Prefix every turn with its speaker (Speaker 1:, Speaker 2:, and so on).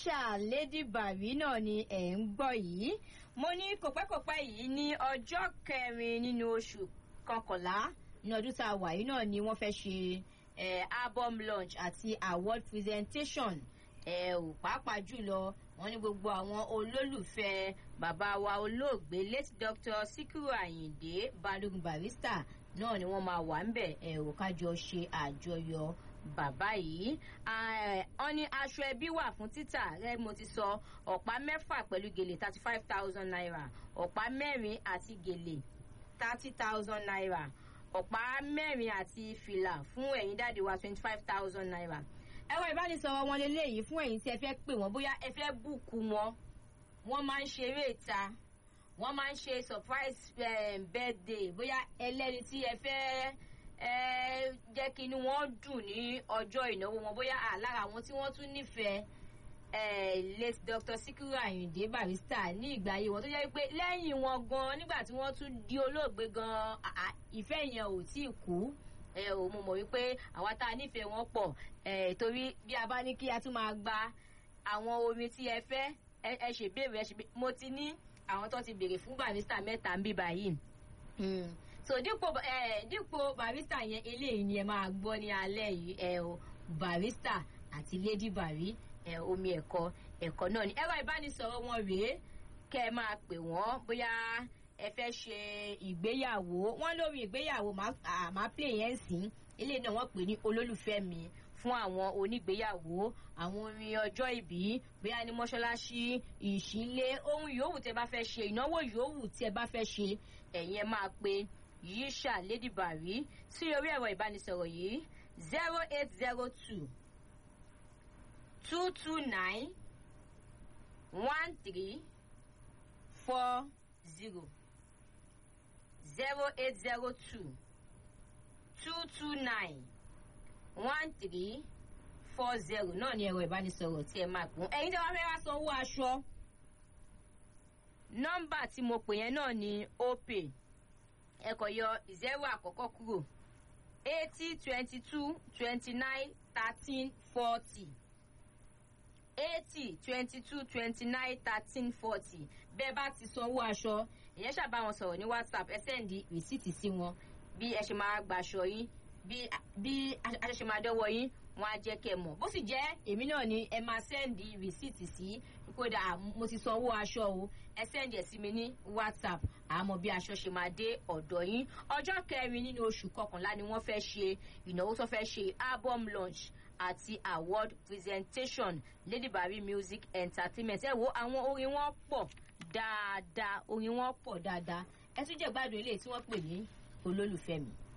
Speaker 1: yíṣà lady bàbí náà ni ẹ̀ ń gbọ́ yìí mo ní kòpẹ́kòpẹ́ yìí ní ọjọ́ kẹrin nínú oṣù kọkànlá ní ọdún tá a wà yìí náà ni wọ́n fẹ́ ṣe eh, album launch àti award presentation ẹ ò pàápàá jùlọ wọn ní gbogbo àwọn olólùfẹ́ bàbá wa olóògbé late doctor sikiru ayinde balógun barista náà ni wọ́n máa wà ń bẹ̀ ẹ ò kájọ ṣe àjọyọ̀ bàbá yìí wọ́n ní aṣọ ẹbí wà fún títà rẹ mo ti sọ ọ̀pá mẹ́fà pẹ̀lú gèlè thirty five thousand naira ọ̀pá mẹ́rin àti gèlè thirty thousand naira ọ̀pá mẹ́rin àti fìlà fún ẹ̀yin dáàdi wa twenty five thousand naira ẹ̀rọ ìbánisọ̀rọ̀ wọn lélẹ́yìí fún ẹ̀yin tí ẹ fẹ́ pè wọ́n bóyá ẹ fẹ́ búùkù wọn wọ́n máa ń ṣeré ìta wọ́n máa ń ṣe surprise um, birthday bóyá ẹlẹ́ni tí ẹ fẹ́ ẹ jẹ́ kí inú wọn dùn ní ọjọ́ ìnáwó wọn bóyá àlára àwọn tí wọ́n tún nífẹ̀ẹ́ late dr sikiru ayinde barista ní ìgbà ayé wọn tó jẹ́ pé lẹ́yìn wọn gan nígbà tí wọ́n tún di olóògbé gan ìfẹ́ yẹn ò tí ì kú ẹ ò mo mọ̀ wípé àwa tá a nífẹ̀ẹ́ wọn pọ̀ ẹ torí bí a bá ní kí a tún máa gba àwọn orin tí ẹ fẹ́ ẹ ṣe béèrè ẹ ṣe béèrè mo ti ní àwọn tó ti béèrè fún barista mẹ́ta ń bí báyìí so dípò ẹ dípò barista yẹn eléyìí ni ẹ máa gbọ́ ní alẹ́ yìí ẹ o barista àti lady bari ẹ omi ẹ̀kọ́ ẹ̀kọ́ náà ni ẹ̀rọ ìbánisọ̀rọ̀ wọn rèé kẹ́ ẹ máa pè wọ́n bóyá ẹ fẹ́ ṣe ìgbéyàwó wọ́n lórí ìgbéyàwó máa play yẹn sí eléyìí náà wọ́n pè ní olólùfẹ́ mi fún àwọn onígbéyàwó àwọn orin ọjọ́ ìbí bóyá ní mọ́ṣáláṣí ìṣílé ohun yòówù tẹ bá fẹ́ ṣe ìnáwó yòówù tí ẹ bá fẹ́ ṣe ẹ̀yin ẹ máa pe yíṣà lady bari sí orí ẹ̀rọ ìbánisọ̀rọ̀ yìí zero eight zero two two two nine one three four zero zero eight zero two two two nine one three four zero náà ni ẹ̀rọ ìbánisọ̀rọ̀ tí ẹ máa kún ẹ̀yin tí wọ́n fẹ́ wá sanwó aṣọ nọ́mbà tí mo pè yẹn náà ni opay ẹ kò yọ zero àkọ́kọ́ kúrò eighty twenty two twenty nine thirteen forty eighty twenty two twenty nine thirteen forty bẹ́ẹ̀ bá ti sanwó aṣọ ìyẹn ṣàbá wọn sọ̀rọ̀ ní whatsapp ẹ sẹ́ndì rìsíìtì sí wọn bí ẹ ṣe máa gbàṣọ yín bí aṣọ ṣe máa dọ́wọ́ yín wọn á jẹ́ kẹ́ mọ̀ bó sì jẹ́ èmi náà ni ẹ máa sẹ́ndì rìsíìtì sí kódà mo ti sanwó aṣọ o ẹ sẹ́ndì ẹ̀ sí mi ní whatsapp àmọ́ bí aṣọ ṣe máa dé ọ̀dọ̀ yín ọjọ́ kẹrin nínú oṣù kọkànlá ni wọ́n fẹ́ ṣe ìnáwó tó fẹ́ ṣe album launch àti award presentation lady bari music entertainment ẹ wo àwọn orin wọn pọ̀ dáadáa orin wọn pọ̀ dáadáa ẹ tún jẹ́ gbádùn ilé tí wọ́n pè ní olólùfẹ́ mi.